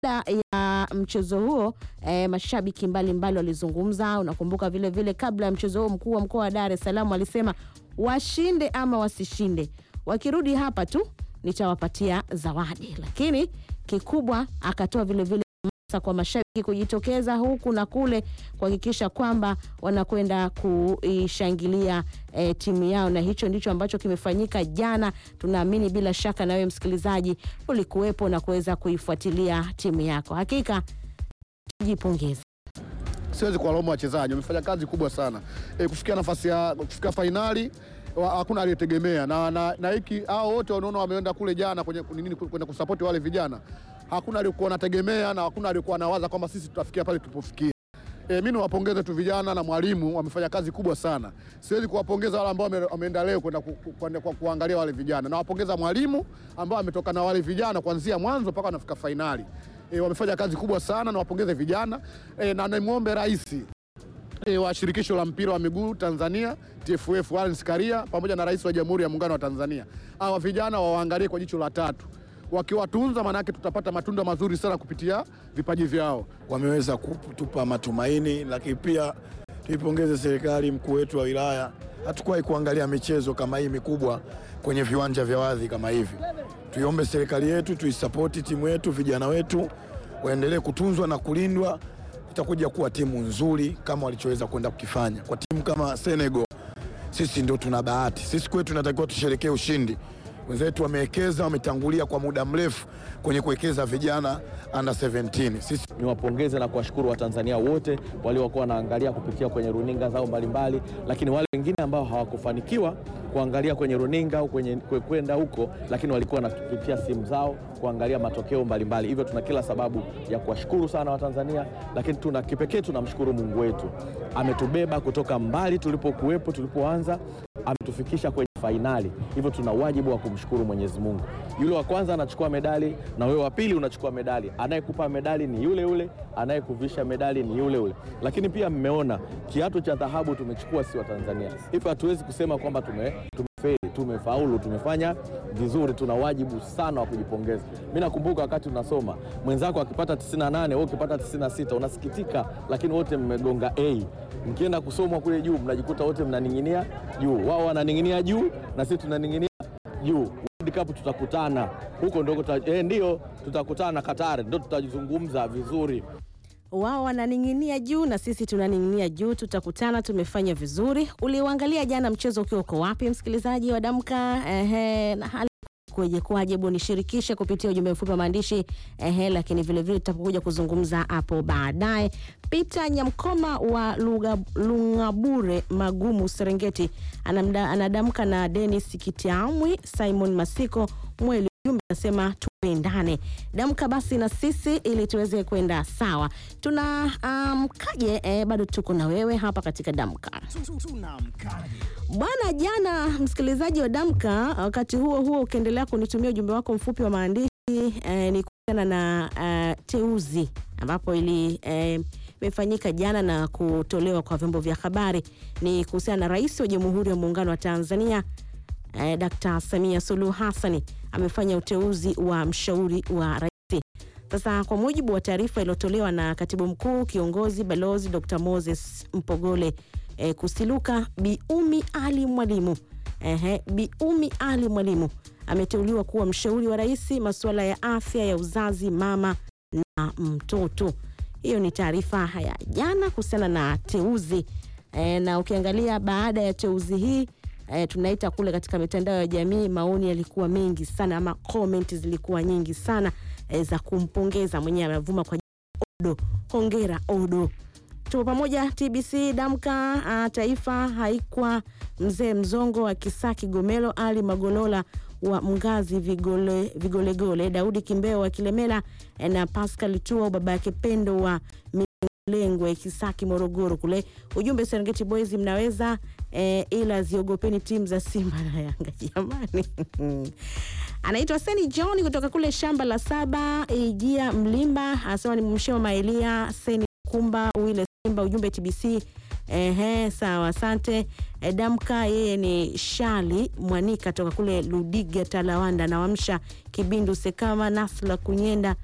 baada ya mchezo huo eh, mashabiki mbalimbali walizungumza. Unakumbuka vile vile, kabla ya mchezo huo, mkuu wa mkoa wa Dar es Salaam alisema washinde ama wasishinde, wakirudi hapa tu nitawapatia zawadi, lakini kikubwa akatoa vile vile hamasa kwa mashabiki kujitokeza huku na kule kuhakikisha kwamba wanakwenda kuishangilia eh, timu yao, na hicho ndicho ambacho kimefanyika jana. Tunaamini bila shaka na wewe msikilizaji ulikuwepo na kuweza kuifuatilia timu yako. Hakika tujipongeze. Siwezi kuwalaumu wachezaji, wamefanya kazi kubwa sana e, kufikia nafasi ya kufikia fainali wa- hakuna aliyetegemea na, na, na hiki hao wote wanaona wameenda kule jana kwenye nini kwenda kusapoti wale vijana, hakuna aliyekuwa anategemea na hakuna aliyekuwa anawaza kwamba sisi tutafikia pale tulipofikia. E, mimi niwapongeze tu vijana na mwalimu, wamefanya kazi kubwa sana. Siwezi kuwapongeza wale ambao wame- wameenda leo kwenda ku, ku, kwenda kwa kuangalia wale vijana. Nawapongeza mwalimu ambao ametoka na wale vijana kuanzia mwanzo mpaka wanafika fainali. E, wamefanya kazi kubwa sana, nawapongeze vijana e, na nimwombe rais e, wa shirikisho la mpira wa miguu Tanzania TFF Wallace Karia pamoja na rais wa Jamhuri ya Muungano wa Tanzania, hawa vijana wawaangalie kwa jicho la tatu. Wakiwatunza, maanake tutapata matunda mazuri sana kupitia vipaji vyao. wameweza kutupa matumaini, lakini pia tuipongeze serikali, mkuu wetu wa wilaya. Hatukuwahi kuangalia michezo kama hii mikubwa kwenye viwanja vya wazi kama hivi. Tuiombe serikali yetu, tuisapoti timu yetu, vijana wetu waendelee kutunzwa na kulindwa. Itakuja kuwa timu nzuri kama walichoweza kwenda kukifanya kwa timu kama Senegal. Sisi ndio tuna bahati, sisi kwetu tunatakiwa tusherekee ushindi. Wenzetu wamewekeza, wametangulia kwa muda mrefu kwenye kuwekeza vijana under 17. Sisi niwapongeze na kuwashukuru Watanzania wote waliokuwa wanaangalia kupitia kwenye runinga zao mbalimbali, lakini wale wengine ambao hawakufanikiwa kuangalia kwenye runinga au kwenye kwe- kwenda huko, lakini walikuwa wanapitia simu zao kuangalia matokeo mbalimbali. Hivyo tuna kila sababu ya kuwashukuru sana Watanzania, lakini tuna kipekee tunamshukuru Mungu wetu, ametubeba kutoka mbali tulipokuwepo, tulipoanza ametufikisha kwenye fainali. Hivyo tuna wajibu wa kumshukuru Mwenyezi Mungu. Yule wa kwanza anachukua medali na wewe wa pili unachukua medali. Anayekupa medali ni yule yule, anayekuvisha medali ni yule yule. Lakini pia mmeona kiatu cha dhahabu tumechukua si wa Tanzania. Hivyo hatuwezi kusema kwamba tume tumefeli, tumefaulu, tumefanya vizuri. Tuna wajibu sana wa kujipongeza. Mimi nakumbuka wakati unasoma mwenzako akipata 98 wewe ukipata 96 unasikitika, lakini wote mmegonga A. Mkienda kusomwa kule juu mnajikuta wote mnaning'inia juu, wao wananing'inia juu na sisi tunaning'inia juu. World Cup tutakutana huko, ndio tuta, eh, ndio tutakutana Qatar, ndio tutazungumza vizuri. wao wananing'inia juu na sisi tunaning'inia juu. Tutakutana, tumefanya vizuri. Uliuangalia jana mchezo ukiwa uko wapi, msikilizaji wa Damka? Ehe, na hali kueje kwaje? Hebu nishirikishe kupitia ujumbe mfupi wa maandishi ehe, lakini vilevile tutapokuja kuzungumza hapo baadaye. Peter Nyamkoma wa Luga- Lungabure Magumu, Serengeti anamda, anadamka na Dennis Kitiamwi, Simon Masiko Mweli Jumbe anasema tuendane damka basi na sisi ili tuweze kwenda sawa. Tuna mkaje eh, bado tuko na wewe hapa katika damka bwana. Jana msikilizaji wa damka, wakati huo huo ukiendelea kunitumia ujumbe wako mfupi wa maandishi eh, ni kuhusiana na eh, teuzi ambapo ili eh, imefanyika jana na kutolewa kwa vyombo vya habari, ni kuhusiana na Rais wa Jamhuri ya Muungano wa Tanzania eh, Dkt. Samia Suluhu Hassani amefanya uteuzi wa mshauri wa rais. Sasa kwa mujibu wa taarifa iliyotolewa na katibu mkuu kiongozi balozi Dr. Moses Mpogole eh, Kusiluka, Biumi Ali Mwalimu ehe, Biumi Ali Mwalimu ameteuliwa kuwa mshauri wa rais masuala ya afya ya uzazi, mama na mtoto. Hiyo ni taarifa ya jana kuhusiana na teuzi e, na ukiangalia baada ya teuzi hii e, tunaita kule katika mitandao ya jamii, maoni yalikuwa mengi sana ama comment zilikuwa nyingi sana e, za kumpongeza mwenyewe. Amevuma kwa Odo, hongera Odo. Tupo pamoja TBC Damka a, Taifa haikwa mzee Mzongo wa Kisaki Gomelo, Ali Magolola wa Mgazi Vigole, Vigolegole, Daudi Kimbeo wa Kilemela e, na Pascal Tuo baba yake Pendo wa Lengwe Kisaki Morogoro kule. Ujumbe Serengeti Boys mnaweza e, ila ziogopeni timu za Simba na Yanga jamani. Anaitwa Seni John kutoka kule shamba la saba Ijia Mlimba, anasema ni mshema Maelia Seni Kumba Wile Simba. Ujumbe TBC. Ehe, sawa, asante. E, Damka yeye ni Shali Mwanika toka kule Ludiga Talawanda, nawamsha Kibindu Sekama Nasla Kunyenda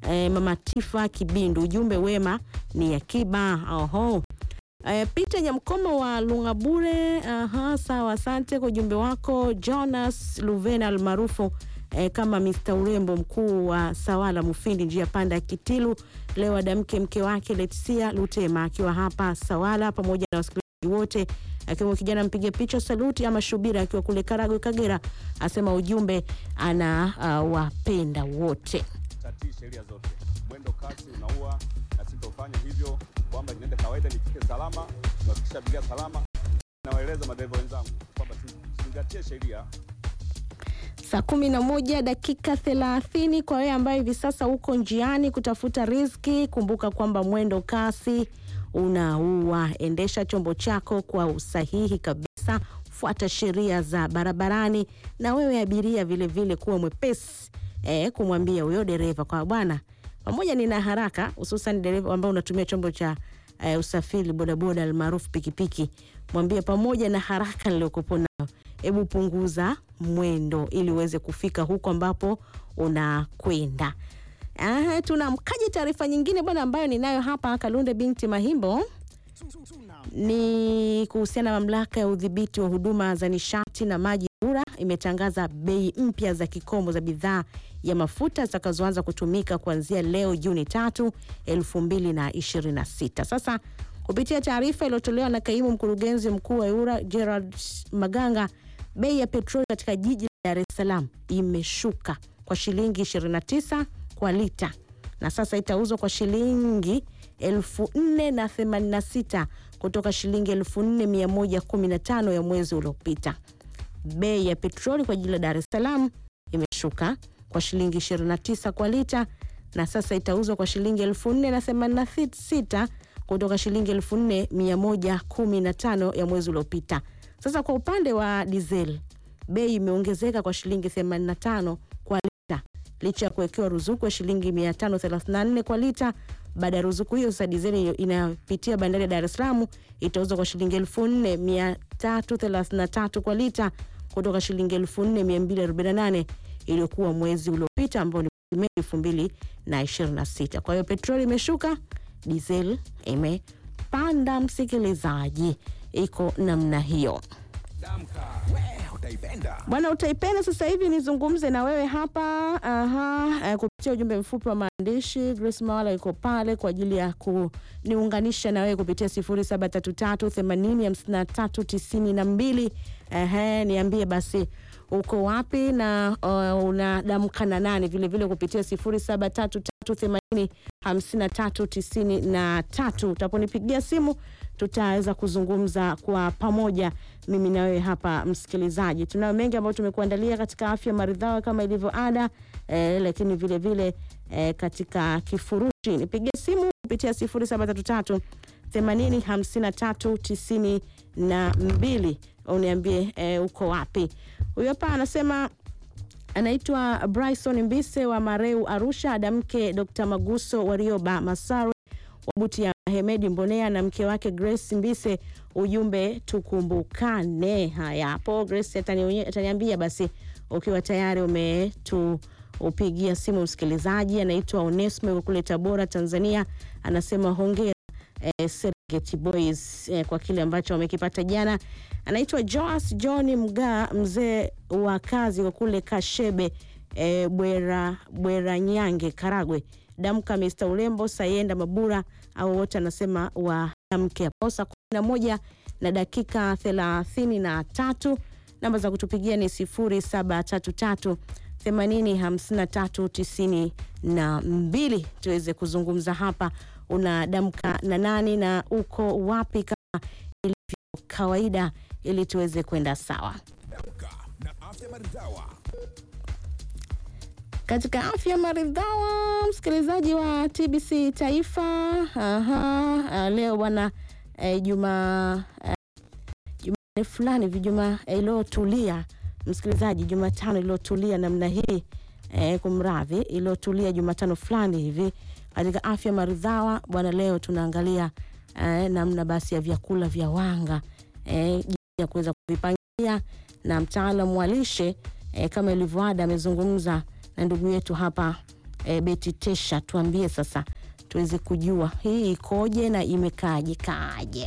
eh, Mama Tifa Kibindu, ujumbe wema ni akiba. Oho. Eh, Peter Nyamkomo wa Lungabure, aha, sawa, asante kwa ujumbe wako. Jonas Luvena almaarufu eh, kama Mr. Urembo mkuu wa Sawala Mufindi, njia panda ya Kitilu, leo adamke mke wake Letisia Lutema akiwa hapa Sawala pamoja na wasikilizaji wote akiwemo kijana mpiga picha saluti ama Shubira akiwa kule Karagwe Kagera, asema ujumbe ana uh, wapenda wote. tatii sheria zote. Mwendo kasi unaua, na sitofanya hivyo, kwamba niende kawaida, nifike salama, kuhakikisha abiria salama. Nawaeleza madereva wenzangu kwamba tuzingatie sheria. Saa kumi na moja dakika thelathini kwa wewe ambaye hivi sasa uko njiani kutafuta riziki, kumbuka kwamba mwendo kasi unaua. Endesha chombo chako kwa usahihi kabisa, fuata sheria za barabarani, na wewe abiria vilevile kuwa mwepesi eh, kumwambia huyo dereva kwa bwana, pamoja nina haraka, hususan dereva ambao unatumia chombo cha eh, usafiri bodaboda almaarufu pikipiki, mwambie pamoja na haraka niliyokupo nayo hebu punguza mwendo ili uweze kufika huko ambapo unakwenda. Ah, tunamkaji taarifa nyingine bwana ambayo ninayo hapa Kalunde binti Mahimbo ni kuhusiana na mamlaka ya udhibiti wa huduma za nishati na maji RURA imetangaza bei mpya za kikomo za bidhaa ya mafuta zitakazoanza kutumika kuanzia leo Juni tatu elfu mbili na ishirini na sita. Sasa kupitia taarifa iliyotolewa na kaimu mkurugenzi mkuu wa RURA Gerald Maganga, bei ya petroli katika jiji la Dar es Salaam imeshuka kwa shilingi 29 kwa lita na sasa itauzwa kwa shilingi 4086 kutoka shilingi 4115 ya mwezi uliopita. Bei ya petroli kwa jiji la Dar es Salaam imeshuka kwa shilingi 29 kwa lita na sasa itauzwa kwa shilingi 4086 kutoka shilingi 4115 ya mwezi uliopita. Sasa kwa upande wa diesel bei imeongezeka kwa shilingi 85 kwa lita licha ya kuwekewa ruzuku ya shilingi 534 kwa lita. Baada ya ruzuku hiyo, sasa dizeli inapitia bandari ya Dar es Salaam itauzwa kwa shilingi 4333 kwa lita kutoka shilingi 4248 iliyokuwa mwezi uliopita ambao ni Mei 2026. Kwa hiyo petroli imeshuka, diesel imepanda. Msikilizaji, iko namna hiyo. Bwana utaipenda. Sasa hivi nizungumze na wewe hapa aha, eh, kupitia ujumbe mfupi wa maandishi. Grace Mawala yuko pale kwa ajili ya kuniunganisha na wewe kupitia 0733805392. Ehe, niambie basi uko wapi na uh, unadamka na nani vile vile kupitia 0733805393. Utaponipigia simu tutaweza kuzungumza kwa pamoja mimi na wewe hapa msikilizaji. Tunayo mengi ambayo tumekuandalia katika afya maridhawa kama ilivyo ada eh, lakini vile vile eh, katika kifurushi nipigie simu kupitia 0733 80 53 92 uniambie eh, uko wapi. Huyo hapa anasema anaitwa Bryson Mbise wa Mareu Arusha, adamke Dr. Maguso Warioba Masawe Wabuti ya Hemedi Mbonea na mke wake Grace Mbise, ujumbe tukumbukane. Haya, hapo Grace atani- ataniambia basi ukiwa tayari umetupigia simu. Msikilizaji anaitwa Onesmo yuko kule Tabora, Tanzania, anasema hongera eh, Serengeti Boys eh, kwa kile ambacho wamekipata jana. Anaitwa Joas John Mga, mzee wa kazi wa kule Kashebe eh, Bwera Bwera Nyange, Karagwe. Damka Mr. Urembo Sayenda Mabura au wote anasema wadamke hapo saa kumi na moja na dakika thelathini na tatu. Namba za kutupigia ni sifuri saba tatu tatu themanini hamsini na tatu tisini na mbili tuweze kuzungumza hapa. Unadamka na nani na uko wapi kama ilivyo kawaida, ili tuweze kwenda sawa katika afya maridhawa, msikilizaji wa TBC Taifa. Aha, ah, leo bwana eh, juma eh, Jumanne fulani hivi juma eh, iliyotulia msikilizaji, Jumatano iliyotulia namna hii eh, kumradhi, iliyotulia Jumatano fulani hivi katika afya maridhawa bwana. Leo tunaangalia eh, namna basi ya vyakula vya wanga eh, jinsi ya kuweza kuvipangia na mtaalamu wa lishe eh, kama ilivyoada amezungumza na ndugu yetu hapa E, Beti Tesha, tuambie sasa tuweze kujua hii ikoje na imekaaje kaaje.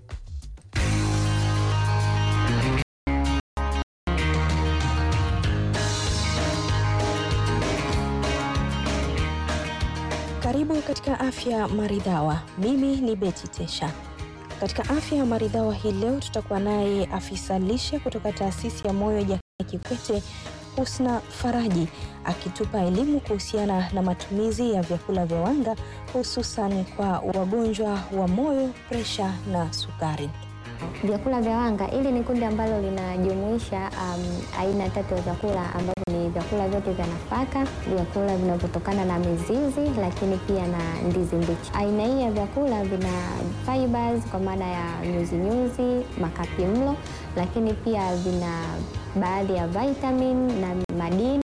Karibu katika afya maridhawa. Mimi ni Beti Tesha. Katika afya maridhawa hii leo tutakuwa naye afisa lishe kutoka taasisi ya moyo Jakaya Kikwete, Husna Faraji, akitupa elimu kuhusiana na matumizi ya vyakula vya wanga hususan kwa wagonjwa wa moyo, presha na sukari. Vyakula vya wanga, hili ni kundi ambalo linajumuisha um, aina tatu ya vyakula ambavyo ni vyakula vyote vya nafaka, vyakula vinavyotokana na mizizi, lakini pia na ndizi mbichi. Aina hii ya vyakula vina fibers kwa maana ya nyuzinyuzi, makapi mlo, lakini pia vina baadhi ya vitamin na madini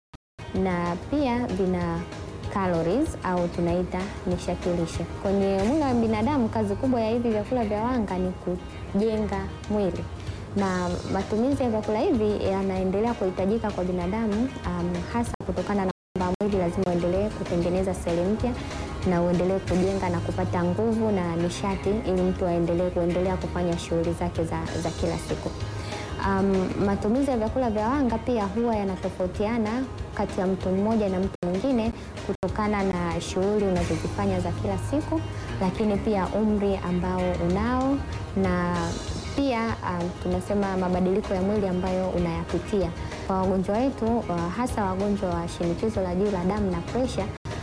na pia vina calories au tunaita nishati lishe. Kwenye mwili wa binadamu, kazi kubwa ya hivi vyakula vya wanga ni kujenga mwili, na matumizi ya vyakula hivi yanaendelea kuhitajika kwa binadamu um, hasa kutokana na kwamba mwili lazima uendelee kutengeneza seli mpya na uendelee kujenga na kupata nguvu na nishati ili mtu aendelee kuendelea kufanya shughuli zake za, za kila siku. Um, matumizi ya vyakula vya wanga pia huwa yanatofautiana kati ya mtu mmoja na mtu mwingine kutokana na shughuli unazozifanya za kila siku, lakini pia umri ambao unao na pia um, tunasema mabadiliko ya mwili ambayo unayapitia. Kwa wagonjwa wetu uh, hasa wagonjwa wa shinikizo la juu la damu na presha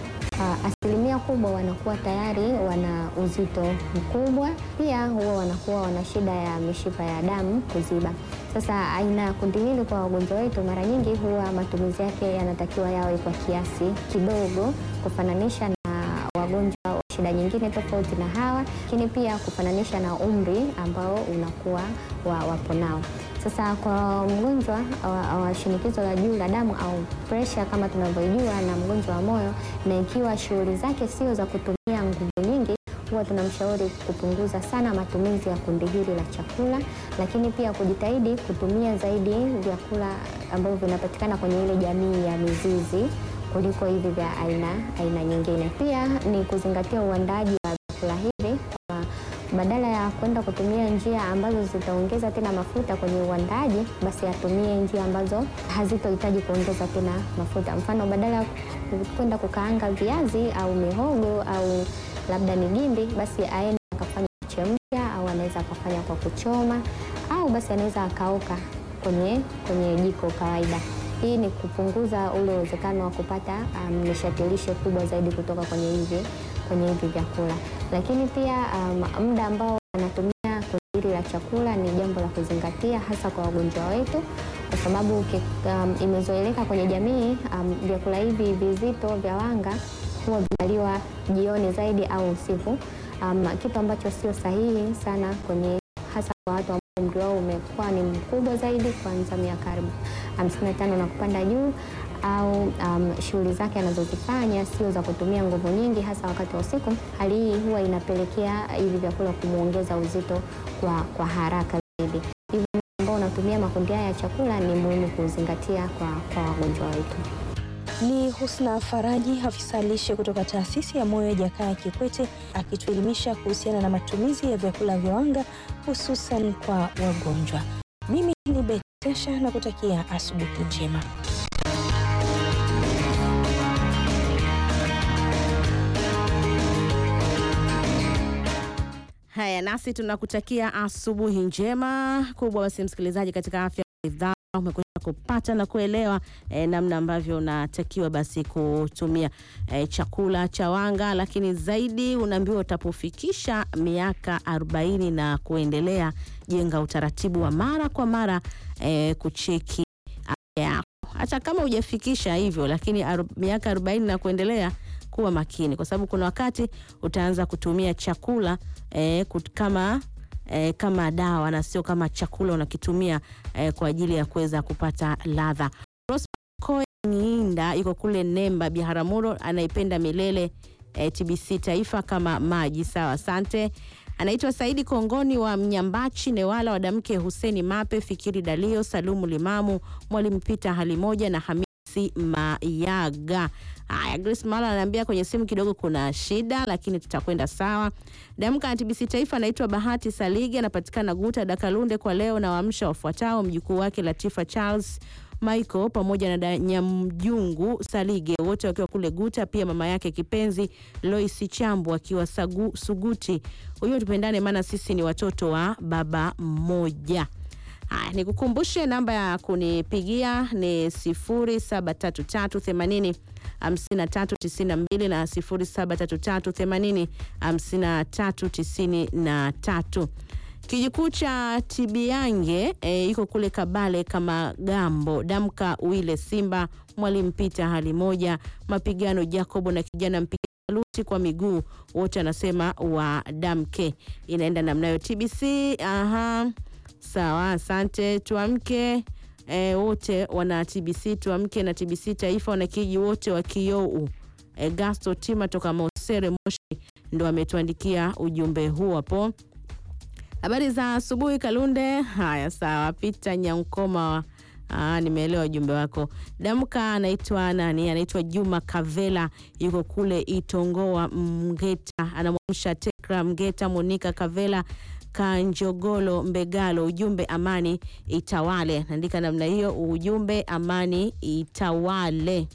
Uh, asilimia kubwa wanakuwa tayari wana uzito mkubwa, pia huwa wanakuwa wana shida ya mishipa ya damu kuziba. Sasa aina ya kundi hili kwa wagonjwa wetu, mara nyingi huwa matumizi yake yanatakiwa yawe kwa kiasi kidogo kufananisha na wagonjwa wa shida nyingine tofauti na hawa, lakini pia kufananisha na umri ambao unakuwa wa, wapo nao. Sasa kwa mgonjwa wa, wa shinikizo la juu la damu au presha kama tunavyojua na mgonjwa wa moyo, na ikiwa shughuli zake sio za kutumia nguvu nyingi, huwa tunamshauri kupunguza sana matumizi ya kundi hili la chakula, lakini pia kujitahidi kutumia zaidi vyakula ambavyo vinapatikana kwenye ile jamii ya mizizi kuliko hivi vya aina aina nyingine. Pia ni kuzingatia uandaaji wa vyakula hivi kwa badala ya kwenda kutumia njia ambazo zitaongeza tena mafuta kwenye uandaaji, basi atumie njia ambazo hazitohitaji kuongeza tena mafuta. Mfano, badala ya kwenda kukaanga viazi au mihogo au labda ni gimbi, basi aende akafanya kuchemsha au anaweza akafanya kwa kuchoma au basi anaweza akaoka kwenye, kwenye jiko kawaida. Hii ni kupunguza ule uwezekano wa kupata um, nishati lishe kubwa zaidi kutoka kwenye hivi kwenye hivi vyakula, lakini pia um, muda ambao wanatumia kundi hili la chakula ni jambo la kuzingatia, hasa kwa wagonjwa wetu, kwa sababu um, imezoeleka kwenye jamii um, vyakula hivi vizito vya wanga huwa vinaliwa jioni zaidi au usiku, um, kitu ambacho sio sahihi sana kwenye hasa kwa watu ambao umri wao umekuwa ni mkubwa zaidi kuanzia miaka 55 na kupanda juu au um, shughuli zake anazozifanya sio za kutumia nguvu nyingi, hasa wakati wa usiku. Hali hii huwa inapelekea hivi vyakula kumwongeza uzito kwa, kwa haraka zaidi. Hivyo ambao unatumia makundi haya ya chakula ni muhimu kuzingatia kwa, kwa wagonjwa wetu. Ni Husna Faraji, afisa lishe kutoka taasisi ya moyo Jakaya Kikwete, akituelimisha kuhusiana na matumizi ya vyakula vya wanga hususan kwa wagonjwa. Mimi ni Betesha na kutakia asubuhi njema. Haya, nasi tunakutakia asubuhi njema kubwa. Basi msikilizaji, katika afya ridhaa umekwisha kupata na kuelewa eh, namna ambavyo unatakiwa basi kutumia eh, chakula cha wanga, lakini zaidi unaambiwa utapofikisha miaka 40 na kuendelea, jenga utaratibu wa mara kwa mara eh, kucheki afya yako, hata kama hujafikisha hivyo, lakini aru, miaka 40 na kuendelea kuwa makini, kwa sababu kuna wakati utaanza kutumia chakula eh, kut, kama eh, kama dawa na sio kama chakula unakitumia eh, kwa ajili ya kuweza kupata ladha. Ngiinda yuko kule Nemba Biharamulo, anaipenda milele eh, TBC Taifa kama maji. Sawa, asante. Anaitwa Saidi Kongoni wa Mnyambachi, Newala, Wadamke Huseni Mape, Fikiri Dalio, Salumu Limamu, Mwalimu Pita Halimoja na Hamisi Grace Mayaga. Haya, Grace Mala ananiambia kwenye simu kidogo kuna shida, lakini tutakwenda sawa. Damka na TBC Taifa anaitwa Bahati Saligi, anapatikana Guta Dakalunde. Kwa leo na waamsha wafuatao: mjukuu wake Latifa Charles Michael pamoja na da- Nyamjungu Salige wote wakiwa kule Guta, pia mama yake kipenzi Lois Chambu akiwa Sagu, Suguti. Huyo tupendane, maana sisi ni watoto wa baba mmoja. Haya, nikukumbushe namba ya kunipigia ni 073380 5392 na 073380 5393. Kijikuu cha Tibiange e, iko kule Kabale kama Gambo. Damka Wile Simba, Mwalimu Pita hali moja, mapigano Jacobo na kijana mpiga luti kwa miguu wote anasema wa damke. Inaenda namnayo TBC. Aha, sawa, asante. Tuamke e, wote wana TBC. Tuamke na TBC Taifa, wanakiji wote wa Kiou. E, Gasto Tima toka Mosere Moshi ndo ametuandikia ujumbe huu hapo. Habari za asubuhi Kalunde. Haya, sawa. Pita Nyankoma, ah, nimeelewa ujumbe wako. Damka anaitwa nani? Anaitwa Juma Kavela, yuko kule Itongoa Mgeta, anamwamsha Tekra Mgeta, Monika Kavela Kanjogolo Mbegalo. Ujumbe amani itawale, naandika namna hiyo. Ujumbe amani itawale.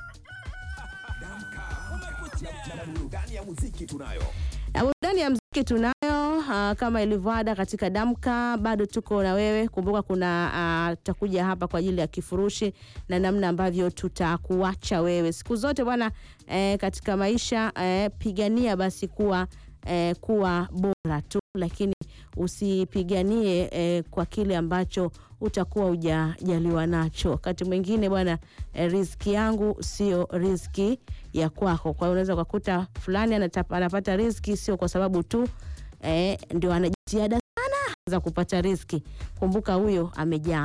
Na burudani ya mziki tunayo ah, kama ilivyoada katika Damka, bado tuko na wewe. Kumbuka kuna ah, tutakuja hapa kwa ajili ya kifurushi na namna ambavyo tutakuacha wewe siku zote bwana. Eh, katika maisha eh, pigania basi kuwa eh, kuwa bora tu, lakini usipiganie eh, kwa kile ambacho utakuwa hujajaliwa nacho. Wakati mwingine bwana, eh, riziki yangu sio riziki ya kwako. Kwa hiyo unaweza ukakuta fulani anatapa- anapata riziki sio kwa sababu tu eh, ndio ana jitihada sana za kupata riziki. Kumbuka huyo amejaa